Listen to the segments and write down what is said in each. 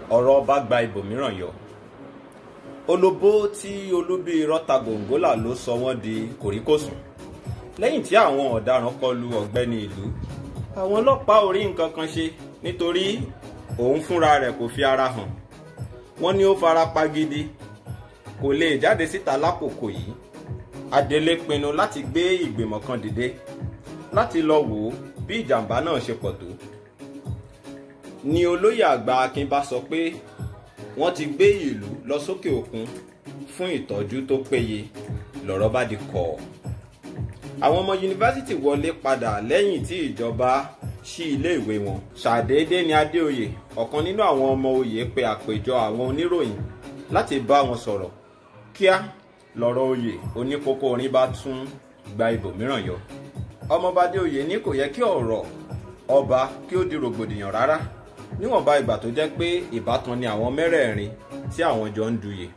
ọ̀rọ̀ ọba gba ibòmíràn yọ olóbó tí olúbi rọ́ta gòǹgólà ló sọ wọ́n di kòríkòsùn lẹ́yìn tí àwọn ọ̀daràn kọlu ọ̀gbẹ́ni ìlú àwọn ọlọ́pàá ò rí nǹkan kan ṣe nítorí òun fúnra rẹ̀ kò fi ara hàn wọ́n ní ó fara pa gidi kò lè jáde síta lákòókò yìí adelé pinnu láti gbé ìgbìmọ̀ kan dìde láti lọ wò ó bí ìjàmbá náà ṣe pọ̀ tó ni olóyè àgbà akin bá sọ pé wọ́n ti gbé ìlú lọ sókè òkun fún ìtọ́jú tó péye lọ́rọ̀ bá di kọ̀ àwọn ọmọ yunifásitì wọlé padà lẹ́yìn tí ìjọba ṣí iléèwé wọn ṣàdédé ni adéoyè ọ̀kan nínú àwọn ọmọ oyè pe àpèjọ àwọn oníròyìn láti bá wọn sọ̀rọ̀ kíá lọ́rọ̀ oyè oníkókó orin bá tún gba ibòmíràn yọ ọmọọba adéoyè ní kò yẹ kí ọ̀rọ̀ ọba kí ó di rògbòdìyàn rárá níwọ̀nba ìgbà tó jẹ́ pé ìbátan ni àwọn mẹ́rẹ̀ẹ̀rin tí àwọn jọ ń duyè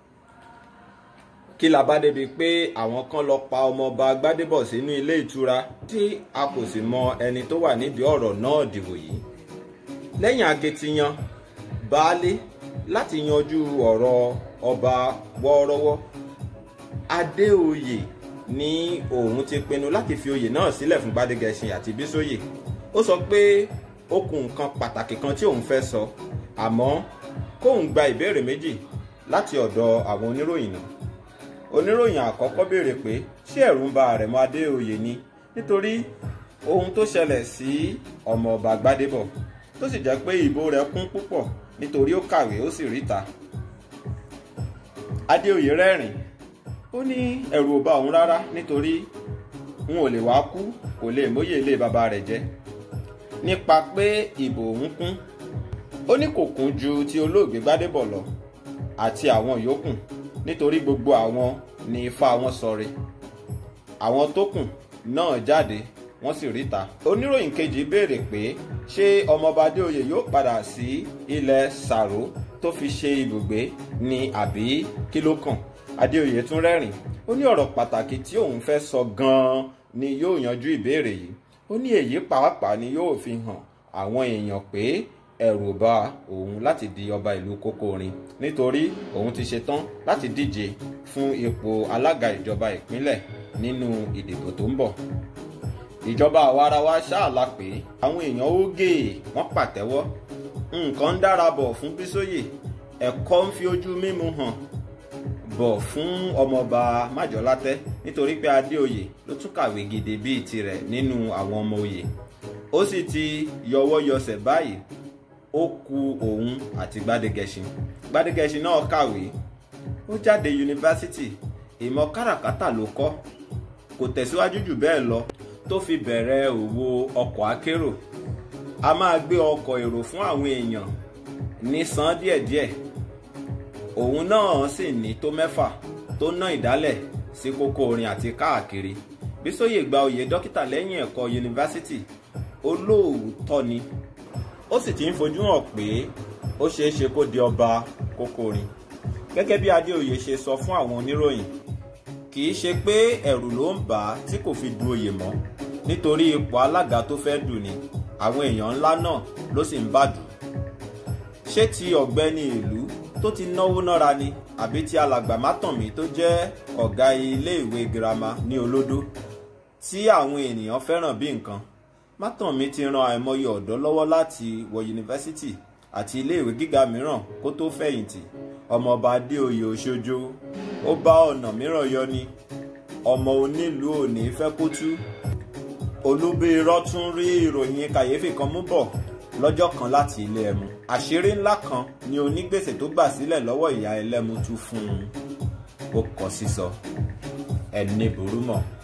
kí la bá débi pé àwọn kan lọ pa ọmọọba gbádébọ̀ sínú ilé ìtura tí a kò sì mọ ẹni tó wà nídìí ọ̀rọ̀ náà dìbò yìí lẹ́yìn akitiyan baálé láti yanjú ọ̀rọ̀ ọba wọ́ọ́rọ́wọ́ adéoyè ní òun ti pinnu láti fi oyè náà sílẹ̀ fún gbádégẹṣin àti bísóyè ó sọ pé ó kù nǹkan pàtàkì kan tí òun fẹ́ sọ àmọ́ kóun gba ìbéèrè méjì láti ọ̀dọ̀ àwọn oníròyìn náà oníròyìn àkọ́kọ́ béèrè pé ṣé ẹ̀rù ń ba àrẹ̀mọ adéoyè ni nítorí ohun tó ṣẹlẹ̀ sí ọmọọba gbádébọ̀ tó sì jẹ́ pé ìbò rẹ̀ kún púpọ̀ nítorí ó kàwé ó sì ríta adéoyè rẹ́rìn ó ní ẹ̀rù ò bà òun rárá nítorí n ò lè wá kú kò lè móyè ilé bàbá rẹ̀ jẹ́ nípa pé ìbò òun kún ó ní kò kún ju ti olóògbé gbádébọ̀ lọ àti àwọn yòókù nítorí gbogbo àwọn ní ifá wọn sọre àwọn tó kù náà jáde wọ́n sì ríta oníròyìn kejì béèrè pé ṣé ọmọọba adéoyè yóò padà sí ilẹ̀ sàró tó fi ṣe ibùgbé ni àbí kí ló kàn adéoyè tún rẹ́rìn ó ní ọ̀rọ̀ pàtàkì tí òun fẹ́ sọ gan-an ni yóò yanjú ìbéèrè yìí ó ní èyí pàápàá ni yóò fi hàn àwọn èèyàn pé ẹ̀rù bà òun láti di ọba ìlú kókórin nítorí òun ti ṣetán láti díje fún ipò alága ìjọba ìpínlẹ̀ nínú ìdìbò tó ń bọ̀ ìjọba àwarawa ṣáàlà pé àwọn èèyàn ó gé wọ́n pàtẹ́wọ́ nǹkan ń dára bọ̀ fún bísóyè ẹ̀kọ́ ń fi ojú mímu hàn bọ̀ fún ọmọọba májọ́látẹ́ nítorí pé adéoyè ló tún kàwé gidi bíi tirẹ̀ nínú àwọn ọmọ oyè ó sì ti yọwọ́ yọsẹ̀ báyìí ó ku òun àti gbádégẹṣin gbádégẹṣin náà kàwé ó jáde yunifásitì ìmọ̀ káràkátà ló kọ́ kò tẹ̀síwájú jù bẹ́ẹ̀ lọ tó fi bẹ̀rẹ̀ òwò ọkọ̀ akérò a máa gbé ọkọ̀ èrò fún àwọn èèyàn ní san díẹ̀díẹ̀ òun náà sì ní tó mẹ́fà tó ná ìdálẹ̀ sí kókó orin àti káàkiri bísóyè gba oyè dókítà lẹ́yìn ẹ̀kọ́ yunifásitì olóòótọ́ ni ó sì ti ń fojú hàn pé ó ṣeé ṣe kó di ọba kókó orin gẹ́gẹ́ bí adéoyè ṣe sọ fún àwọn oníròyìn kì í ṣe pé ẹ̀rù ló ń bà á tí kò fi du oyè mọ́ nítorí ipò alága tó fẹ́ dù ni àwọn èèyàn ńlá náà ló sì ń bàdù ṣé ti ọ̀gbẹ́ni ìlú tó ti náwó nára ni àbí ti alàgbà mátànmí tó jẹ́ ọ̀gá iléèwé girama ní olódó tí àwọn ènìyàn fẹ́ràn bí nǹkan mátànmí ti ran àìmọye ọ̀dọ́ lọ́wọ́ láti wọ yunifásitì àti iléèwé gíga mìíràn kó tó fẹ̀yìntì ọmọọba adéoyè òṣojo ó bá ọ̀nà mìíràn yọ ni ọmọ onílùú òní fẹ́ kó tú olúbírọ́ tún rí ìròyìn kàyéfì kan mú bọ̀ lọ́jọ́ kan láti ilé ẹmu àṣírí ńlá kan ni onígbèsè tó gbà sílẹ̀ lọ́wọ́ ìyá ẹlẹ́mu tú fún un ó kọ sísọ ẹni burú mọ́.